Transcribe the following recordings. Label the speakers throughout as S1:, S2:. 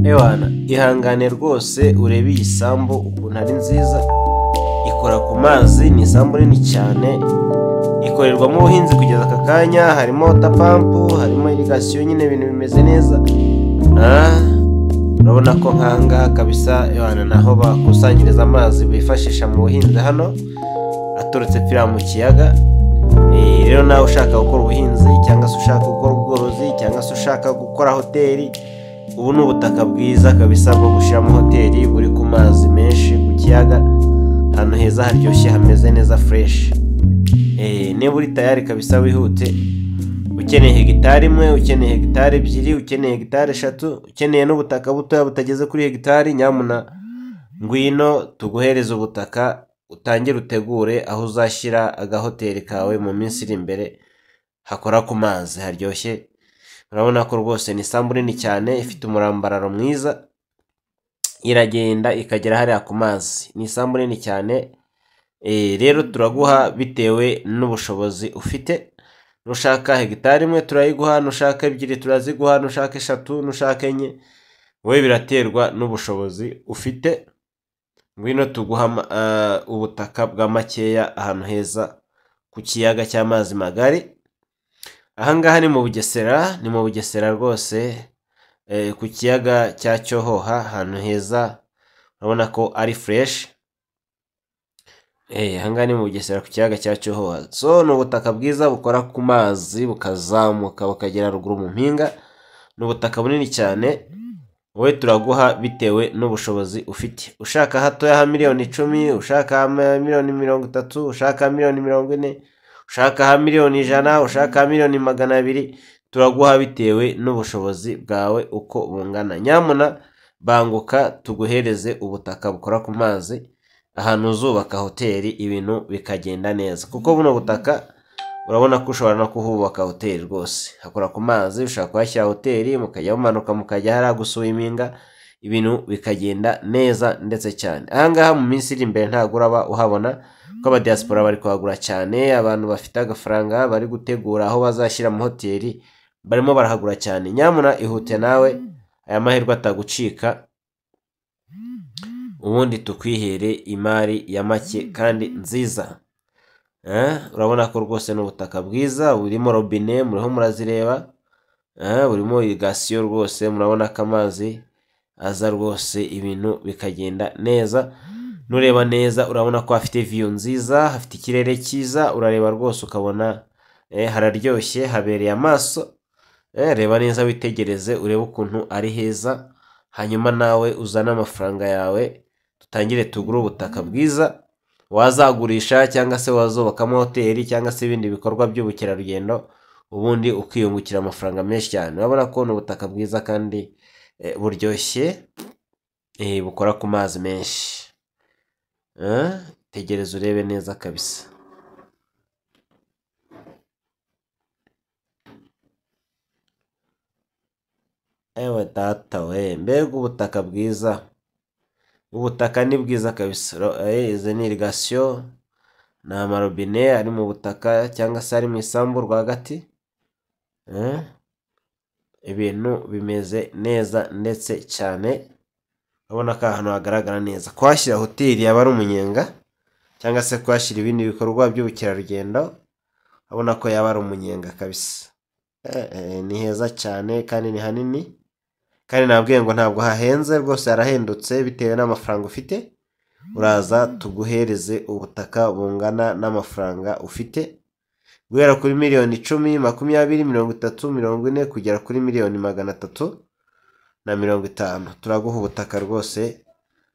S1: ewana ihangane rwose urebe iyi sambu ukuntu ari nziza ikora ku mazi ni isambu nini cyane ikorerwamo ubuhinzi kugeza aka kanya harimo pampu harimo irigasiyo nyine ibintu bimeze neza Ah, urabona ko nkanga kabisa ewana naho bakusanyiriza amazi bifashisha mu buhinzi hano aturutse pira mu kiyaga Eh, rero nawe ushaka gukora ubuhinzi cyangwa se ushaka gukora ubworozi cyangwa se ushaka gukora hoteli ubu ni ubutaka bwiza kabisa bwo gushyiramo hoteli buri ku mazi menshi ku kiyaga ahantu heza haryoshye hameze neza fureshi niba uri tayari kabisa wihute ukeneye hegitari imwe ukeneye hegitari ebyiri ukeneye hegitari eshatu ukeneye n'ubutaka butoya butageze kuri hegitari nyamuna ngwino tuguhereze ubutaka utangire utegure aho uzashyira agahoteli kawe mu minsi iri imbere hakora ku mazi haryoshye urabona ko rwose ni isambu nini cyane ifite umurambararo mwiza iragenda ikagera hariya ku mazi ni isambu nini cyane Eh, rero turaguha bitewe n'ubushobozi ufite nushaka hegitari imwe turayiguha nushaka ebyiri turaziguha nushaka eshatu nushaka enye wowe biraterwa n'ubushobozi ufite ngwino tuguha ama- ah, ubutaka bwa makeya ahantu heza ku kiyaga cy'amazi magari ahangaha ni mu bugesera ni mu bugesera rwose eh, ku kiyaga cya cyohoha ahantu heza urabona ko ari fureshi Eh, ahangaha ni mu Bugesera ku kiyaga cya Cyohoha. So ni ubutaka bwiza bukora ku mazi bukazamuka bukagera ruguru mu mpinga. Ni ubutaka bunini cyane. Wowe turaguha bitewe n'ubushobozi ufite. Ushaka hatoya ha miliyoni icumi, ushaka ha ma- miliyoni mirongo itatu, ushaka ha miliyoni mirongo ine, ushaka ha miliyoni ijana, ushaka ha miliyoni magana abiri, turaguha bitewe n'ubushobozi bwawe uko bungana. Nyamuna banguka tuguhereze ubutaka bukora ku mazi ahantu uzubaka hoteli ibintu bikagenda neza kuko buno butaka urabona ko ushobora no kuhubaka hoteli rwose hakora ku mazi ushobora kuhashyira hoteli mukajya mumanuka mukajya hariya gusuwiminga ibintu bikagenda neza ndetse cyane ahangaha mu minsi iri imbere ntabwo uraba uhabona kuko abadiyasipora bari kuhagura cyane abantu bafite agafaranga bari gutegura aho bazashyira mu hoteli barimo barahagura cyane nyamuna ihute nawe aya mahirwe atagucika ubundi tukwihere imari ya make kandi nziza Eh, urabona ko rwose ni ubutaka bwiza burimo robine muriho murazireba Eh, burimo irigasiyo rwose murabona ko amazi aza rwose ibintu bikagenda neza nureba neza urabona ko hafite viyu nziza hafite ikirere cyiza urareba rwose ukabona eh, hararyoshye habereye amaso Eh, reba neza witegereze urebe ukuntu ari heza hanyuma nawe uzane amafaranga yawe dutangire tugure ubutaka bwiza wazagurisha cyangwa se wazubakamo hoteli cyangwa se ibindi bikorwa by'ubukerarugendo ubundi ukiyungukira amafaranga menshi cyane urabona ko ni ubutaka bwiza kandi eh, buryoshye eh, bukora ku mazi menshi Eh, tegereza urebe neza kabisa ewe data we mbega ubutaka bwiza ubutaka ni bwiza kabisa Ro- eh, izi ni irigasiyo ni amarobine ari mu butaka cyangwa se ari mu isambu rwagati Eh, ibintu bimeze neza ndetse cyane urabona ko ahantu hagaragara neza kuhashyira hoteli yaba ari umunyenga cyangwa se kuhashyira ibindi bikorwa by'ubukerarugendo urabona ko yaba ari umunyenga kabisa Eh, eh, ni heza cyane kandi ni hanini kandi nabwiye ngo ntabwo hahenze rwose harahendutse bitewe n'amafaranga ufite uraza tuguhereze ubutaka bungana n'amafaranga ufite guhera kuri miliyoni icumi makumyabiri mirongo itatu mirongo ine kugera kuri miliyoni magana atatu na mirongo itanu turaguha ubutaka rwose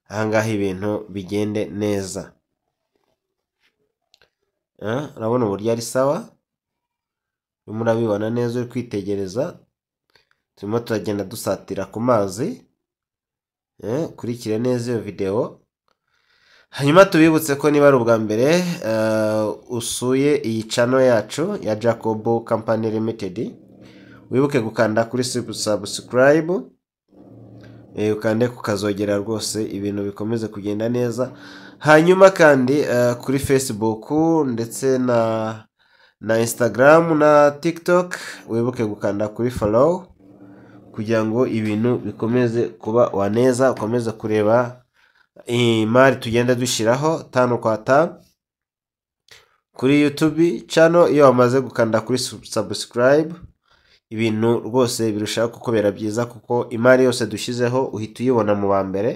S1: ahangaha ibintu bigende neza Eh, urabona uburyo ari sawa urimo urabibona neza uri kwitegereza turimo turagenda dusatira ku mazi eh, ukurikire neza iyo videwo hanyuma tubibutse ko niba ari ubwa mbere eh, usuye iyi channel yacu ya jacob company limited wibuke gukanda kuri sub- subscribe eh, ukande kukazogera rwose ibintu bikomeze kugenda neza hanyuma kandi eh, kuri facebook ndetse na na instagram na tiktok wibuke gukanda kuri follow kugira ngo ibintu bikomeze kuba waneza ukomeze kureba imari tugenda dushyiraho tanu kwa tanu kuri YouTube channel iyo wamaze gukanda kuri subscribe ibintu rwose birushaho kukubera byiza kuko imari yose dushyizeho uhita uyibona mu ba mbere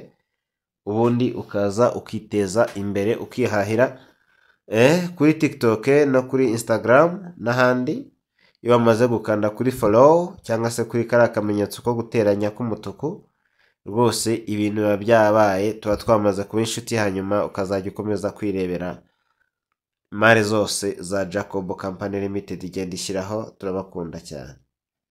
S1: ubundi ukaza ukiteza imbere ukihahira eh, kuri TikTok no kuri Instagram n'ahandi iyo bamaze gukanda kuri follow cyangwa se kuri kariya kamenyetso ko guteranya k'umutuku rwose ibintu biba byabaye tuba twamaze kuba inshuti hanyuma ukazajya ukomeza kwirebera imari zose za Jacob Company Limited igenda ishyiraho turabakunda cyane